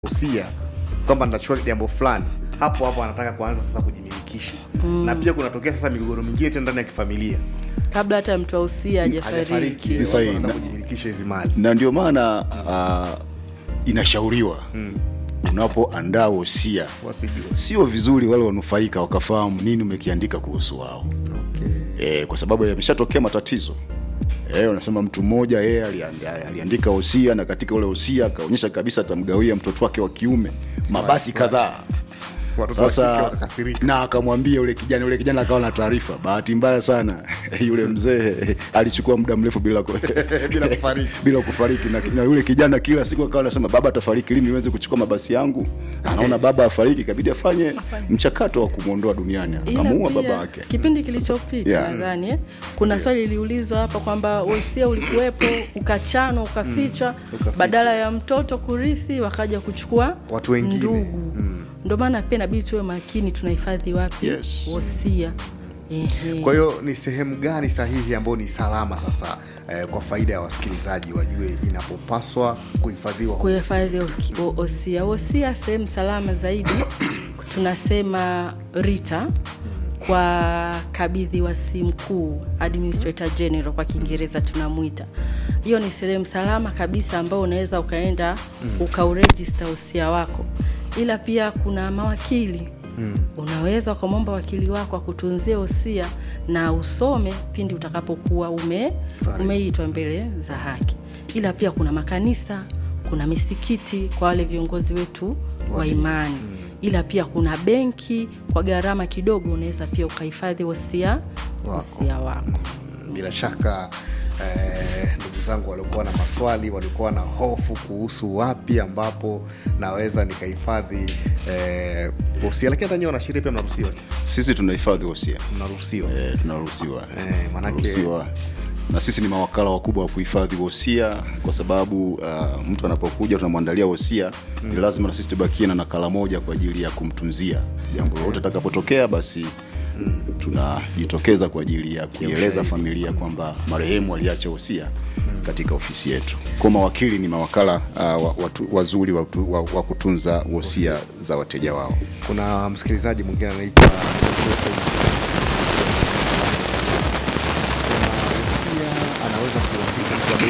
usia kwamba nitachukua jambo fulani hapo hapo anataka kuanza sasa kujimilikisha mm. na pia kunatokea sasa migogoro mingine tena ndani ya kifamilia kabla hata mtu ausia hajafariki hajafariki Ni sahihi. watu wanataka Na- kujimilikisha hizi mali na ndio maana uh, inashauriwa mm. unapoandaa wosia wasijue sio vizuri wale wanufaika wakafahamu nini umekiandika kuhusu wao okay. e, kwa sababu yameshatokea matatizo e, unasema mtu mmoja yeye aliand- aliandika wosia na katika ule wosia akaonyesha kabisa atamgawia mtoto wake wa kiume mabasi kadhaa watoto wa kike sasa wakakasirika na akamwambia yule kijana yule kijana akawa na taarifa bahati mbaya sana yule mzee alichukua muda mrefu bila ku... bila kufariki bila kufariki na, na yule kijana kila siku akawa anasema baba atafariki lini niweze kuchukua mabasi yangu anaona baba afariki ikabidi afanye mchakato wa kumwondoa duniani Ila akamuua pia, baba wake kipindi kilichopita Yeah. nadhani eh, kuna swali liliulizwa hapa kwamba wosia ulikuwepo ukachanwa ukafichwa Ukafichwa. badala ya mtoto kurithi wakaja kuchukua Watu wengine. ndugu Mm. ndio maana pia inabidi tuwe makini tunahifadhi wapi Yes. wosia Ehe. kwa hiyo ni sehemu gani sahihi ambayo ni salama sasa eh, kwa faida ya wasikilizaji wajue inapopaswa kuhifadhiwa kuhifadhi o- o- osia osia sehemu salama zaidi tunasema rita kwa kabidhi wasi mkuu administrator general kwa kiingereza tunamwita hiyo ni sehemu salama kabisa ambao unaweza ukaenda ukaurejista usia wako ila pia kuna mawakili mm. unaweza ukamwomba wakili wako akutunzie usia na usome pindi utakapokuwa ume Fariki. umeitwa mbele za haki ila pia kuna makanisa kuna misikiti kwa wale viongozi wetu wa imani ila pia kuna benki kwa gharama kidogo unaweza pia ukahifadhi wosia Wako. wosia wako bila shaka eh, ndugu zangu waliokuwa na maswali walikuwa na hofu kuhusu wapi ambapo naweza nikahifadhi eh, wosia lakini hata nyewe wanasheria pia mnaruhusiwa sisi tunahifadhi wosia mnaruhusiwa e, tunaruhusiwa Eh, manake- Tunaruhusiwa. na sisi ni mawakala wakubwa wa kuhifadhi wosia kwa sababu uh, mtu anapokuja tunamwandalia wosia mm. ni lazima na sisi tubakie na nakala moja kwa ajili ya kumtunzia jambo lolote atakapotokea basi mm. tunajitokeza kwa ajili ya kuieleza ushahidi. familia kwamba marehemu aliacha wosia katika ofisi yetu kwa mawakili ni mawakala uh, wa- watu, wazuri wa, wa, wa kutunza wosia za wateja wao kuna msikilizaji mwingine anaitwa